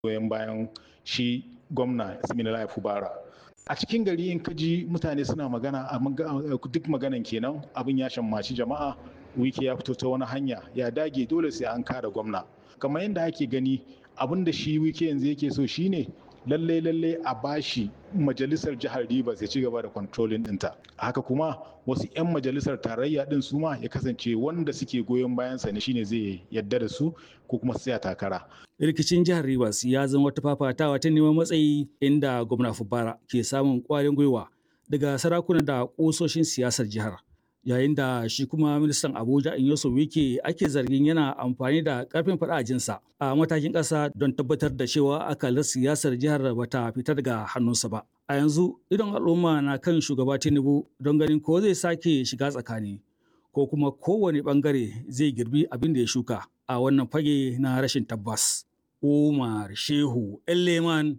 goyon bayan shi gwamna Siminalayi Fubara. A cikin gari in ka ji mutane suna magana duk maganan kenan abin ya shammaci jama'a wike ya fito ta wani hanya ya dage dole sai an kare gwamna. Kamar yadda ake gani abin da shi wike yanzu yake so shine lalle lalle a bashi majalisar jihar Rivers ya ci gaba da controlling ɗinta. Haka kuma wasu 'yan majalisar tarayya ɗin su ma ya kasance wanda suke goyon bayansa ne shine zai yadda da su ko kuma tsaya takara. Rikicin jihar Rivers ya zama wata fafatawa ta neman matsayi inda gwamna Fubara ke samun ƙwarin gwiwa daga sarakuna da ƙusoshin siyasar jihar. yayin da shi kuma ministan abuja inyoso wike ake zargin yana amfani da karfin jinsa a matakin ƙasa don tabbatar da cewa akalar siyasar jihar bata fita daga hannunsa ba a yanzu idan al'umma na kan shugaba tinubu don ganin ko zai sake shiga tsakani ko kuma kowane bangare zai girbi abin da ya shuka a wannan fage na rashin tabbas umar shehu leman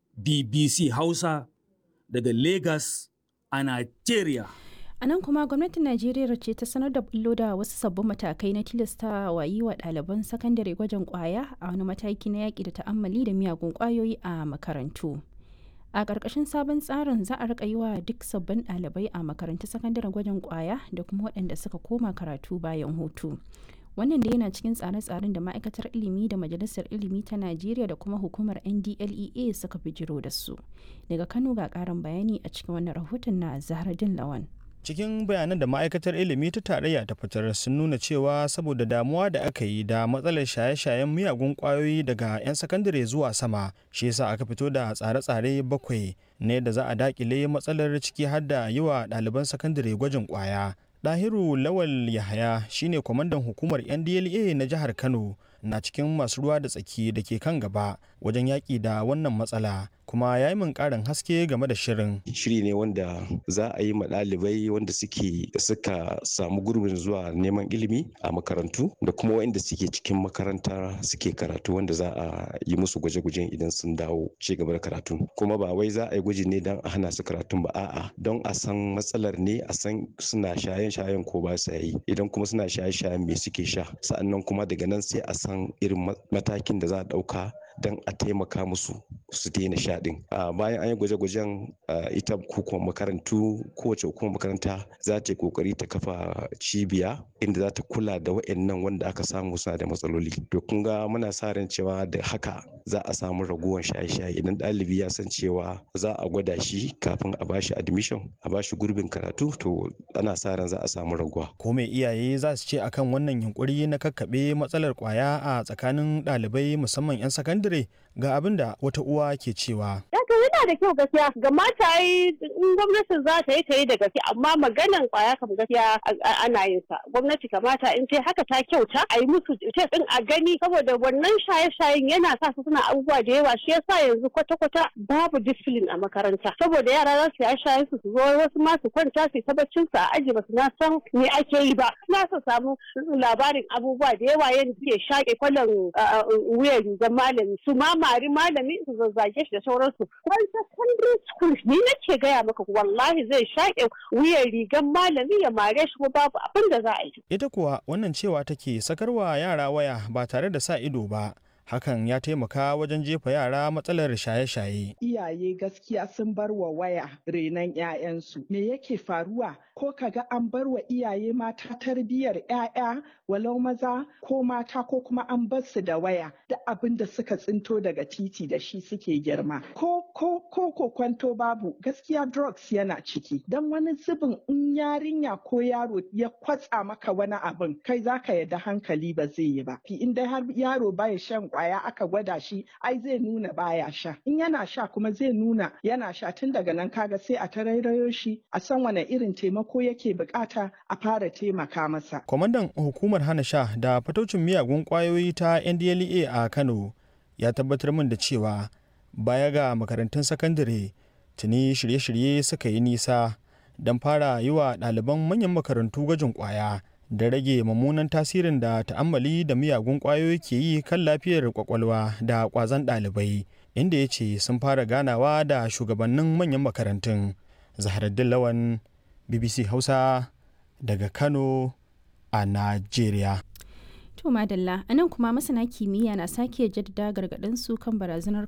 bbc hausa daga lagos a nigeria A nan kuma gwamnatin Najeriya ce ta sanar da bullo da wasu sabbin matakai na tilasta wa yi wa ɗaliban sakandare gwajin ƙwaya a wani mataki na yaƙi da ta'ammali da miyagun ƙwayoyi a makarantu. A ƙarƙashin sabon tsarin za a riƙa yi wa duk sabbin ɗalibai a makarantun sakandaren gwajin ƙwaya da kuma waɗanda suka koma karatu bayan hutu. Wannan da yana cikin tsare-tsaren da ma'aikatar ilimi da majalisar ilimi ta Najeriya da kuma hukumar NDLEA suka bijiro da su. Daga Kano ga ƙarin bayani a cikin wannan rahoton na Zahraddin Lawan. cikin bayanan da ma'aikatar ilimi ta tarayya ta fitar sun nuna cewa saboda damuwa da aka yi da matsalar shaye-shayen miyagun kwayoyi daga 'yan sakandare zuwa sama shi yasa aka fito da tsare-tsare bakwai ne da za a dakile matsalar ciki har da yi wa ɗaliban sakandare gwajin kwaya Dahiru Lawal Yahaya shine kwamandan hukumar NDLA na jihar Kano na cikin masu ruwa da tsaki da ke kan gaba wajen yaƙi da wannan matsala kuma ya yi min ƙarin haske game da shirin. Shiri ne wanda za a yi ma ɗalibai wanda suke suka samu gurbin zuwa neman ilimi a makarantu da kuma waɗanda suke cikin makaranta suke karatu wanda za a yi musu gwaje-gwajen idan sun dawo ci gaba da karatu. Kuma ba wai za a yi gwaji ne don a hana su karatun ba a'a don a san matsalar ne a san suna shayen-shayen ko ba sa yi idan kuma suna shaye-shayen me suke sha sa'annan kuma daga nan sai a san irin matakin da za a ɗauka don a taimaka musu su daina sha din bayan an yi gwaje-gwajen ita hukumar makarantu kowace hukumar makaranta za ta yi kokari ta kafa cibiya inda za ta kula da wa'annan wanda aka samu suna da matsaloli to kun ga muna sa ran cewa da haka za a samu raguwar shaye-shaye idan ɗalibi ya san cewa za a gwada shi kafin a bashi admission a bashi gurbin karatu to ana sa ran za a samu raguwa ko me iyaye za su ce akan wannan yunkuri na kakkaɓe matsalar kwaya a tsakanin ɗalibai musamman 'yan sakandare ga abin da wata uwa ke cewa. Daga yana da kyau gaskiya ga mata yi in gwamnatin za ta yi ta yi da gaske amma maganan kwaya kam gaskiya ana yin sa gwamnati kamata in ce haka ta kyauta a yi musu test din a gani saboda wannan shaye-shayen yana sa su suna abubuwa da yawa shi yasa yanzu kwata-kwata babu discipline a makaranta saboda yara za su yi shaye su su zo wasu ma su kwanta su ta baccin su a aji ba su na san me ake yi ba na su samu labarin abubuwa da yawa yadda suke shaƙe kwallon wuyan rigar malami su ma mari malami su zazzage shi da sauransu wani secondary school ni nake gaya maka wallahi zai shaƙe wuyan rigar malami ya mare shi ko babu abin da za a yi ita kuwa wannan cewa take sakarwa yara waya ba tare da sa ido ba hakan ya taimaka wajen jefa yara matsalar shaye-shaye. Iyaye gaskiya sun bar wa waya renon 'ya'yansu. Me yake faruwa? Ko kaga an bar wa iyaye mata tarbiyyar 'ya'ya walau maza ko mata ko kuma an bar su da waya da abin da suka tsinto daga titi da shi suke girma. Ko ko ko ko kwanto babu gaskiya drugs yana ciki. Dan wani zubin in yarinya ko yaro ya kwatsa maka wani abin kai zaka yadda hankali ba zai yi ba. In dai har yaro baya shan kwaya aka gwada shi ai zai nuna baya sha in yana sha kuma zai nuna yana sha tun daga nan kaga sai a tarairayo shi a san wane irin taimako yake bukata a fara taimaka masa kwamandan hukumar hana sha da fataucin miyagun kwayoyi ta ndlea a kano ya tabbatar min da cewa baya ga makarantun sakandare tuni shirye-shirye suka yi nisa don fara yi wa ɗaliban manyan makarantu gwajin kwaya da rage mummunan tasirin da ta'ammali da miyagun ƙwayoyi ke yi kan lafiyar kwakwalwa da ƙwazon ɗalibai inda ya ce sun fara ganawa da shugabannin manyan makarantun zaharaddin lawan bbc hausa daga kano a najeriya To madalla, a nan kuma masana kimiyya na sake jaddada gargaɗin su kan barazanar